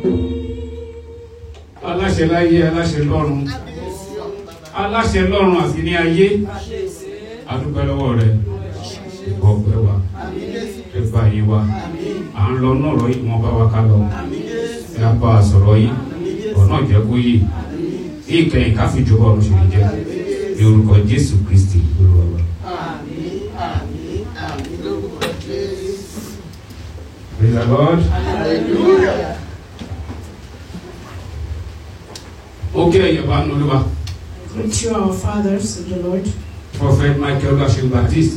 aláṣẹ láyé aláṣẹ lọ́run aláṣẹ lọ́run àti ní ayé adúpẹ́ lọ́wọ́ rẹ ọpẹ́ wa ẹgbà yìí wa à ń lọ náà rọ yìí wọn bá wa ká lọ ẹ á bá a sọ̀rọ̀ yìí ọ̀nà jẹ́ kó yìí kí ìkẹyìn ká fi jọba ọ̀run ṣe lè jẹ́ ní orúkọ Jésù Kristi Olúwa wa. Praise the Lord. ó kí ẹ̀yẹ̀ bá nu olúwa Greet you, our fathers in the Lord. Prophet Michael Gashin Baptist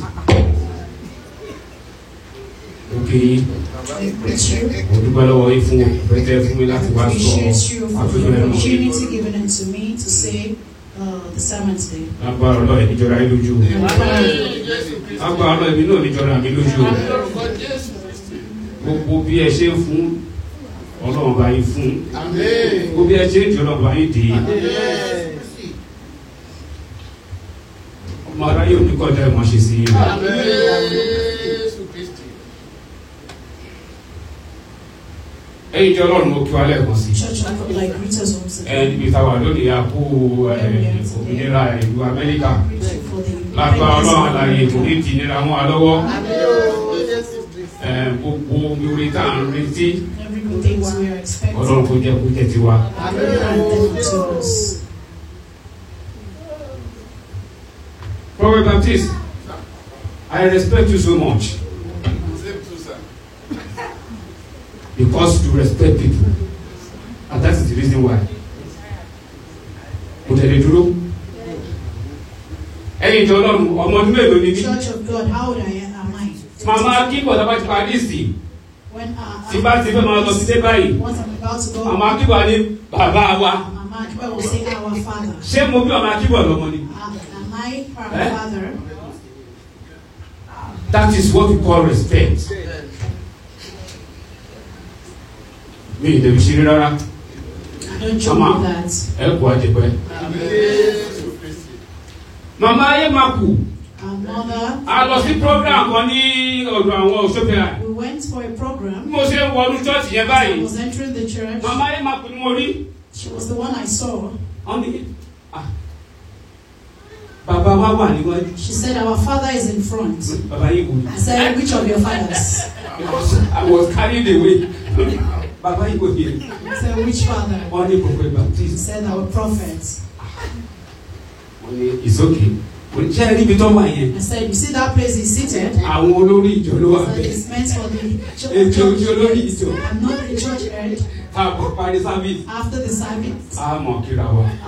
ó kí yín I greet you. mo dúpẹ́ lọ́wọ́ yín fún pẹ́tẹ́ fún mi láti wá sọ appreciate you for àtúntò the ẹnu opportunity given unto me to say uh, the sermon today. lágbára ọlọ́ọ̀ ẹ̀ níjọra yín lójú lágbára ọlọ́ọ̀ ẹ̀mí náà níjọra mi lójú gbogbo bí ẹ ṣe ń fún ọlọ́run bá yín fún gbogbo bí ẹ ṣe ń jọ ọlọ́run bá yín dé ọmọ aráyé ò ní kọjá ìmọ̀ ṣe sí yín ẹ̀yin jẹ́ ọlọ́run mo kí wa lẹ́ẹ̀kan sí Church, I would like greet us once ẹ again. níbi táwa lónìí a kú ẹ, òmìnira ìlú Amẹ́ríkà Greet you for the lágbára ọlọ́run independence àlàyé of kò ní America. ti nira wọn lọ́wọ́ ẹ, gbogbo omi orí tá à ń retí Every good things we are expecting. ọlọ́run kò jẹ́ kó jẹ́ tiwa. Grant them to us. Prophet Baptist, I respect you so much because you respect people and that is the reason why. Kò tẹ̀lé dúró. Ẹ̀yin ìjọ ọlọ́run ọmọ ọdún mélòó ni bí? Church of God, how old I am, am I? Màmá Akíbọ̀ tá a bá ti parí sí. When uh, Tí bá ti fẹ́ máa lọ sí dé báyìí. once I'm about to go, Màmá Akíbọ̀ ní bàbá wa. Mama Akiba will say, Our Father. Ṣé mo bí ọmọ Akíbọ̀ lọ́mọ ni? Uh, am I her Eh? father? That is what we call respect. Mi ì lè fi ṣeré rárá. I don't joke Mama. with that. Ẹ kú àjẹpẹ́. Màmá ayé máa kù. Our mother, A lọ sí program kan ní ọ̀dọ̀ àwọn òṣèpẹ̀rẹ̀. we went for a Bí program. mo ṣe ń wọnú chọ́ọ̀chì yẹn I báyìí. was entering the church. Màmá ayé máa kù ni mo rí. She was the one I saw. Wọ́n ní ah, bàbá wa wà níwájú. She said, Our father is in front. Bàbá yìí wò ni. I said, Which of your fathers? Because I was carried away. Bàbá yìí wò ni. I said, Which father? Wọ́n ní Prophet He Baptist. said, Our prophet. Wọ́n ní it's okay. Kò ní ṣe é níbi tó wà yẹn. I said, You see that place he's seated? Àwọn olórí ìjọ ló wà I said, bẹ́ẹ̀. It's meant for the Ètò ojú olórí church. ìjọ. I'm not the church head. Káàbọ̀ parí sábìsì. After the service, A mọ̀ kíra wa.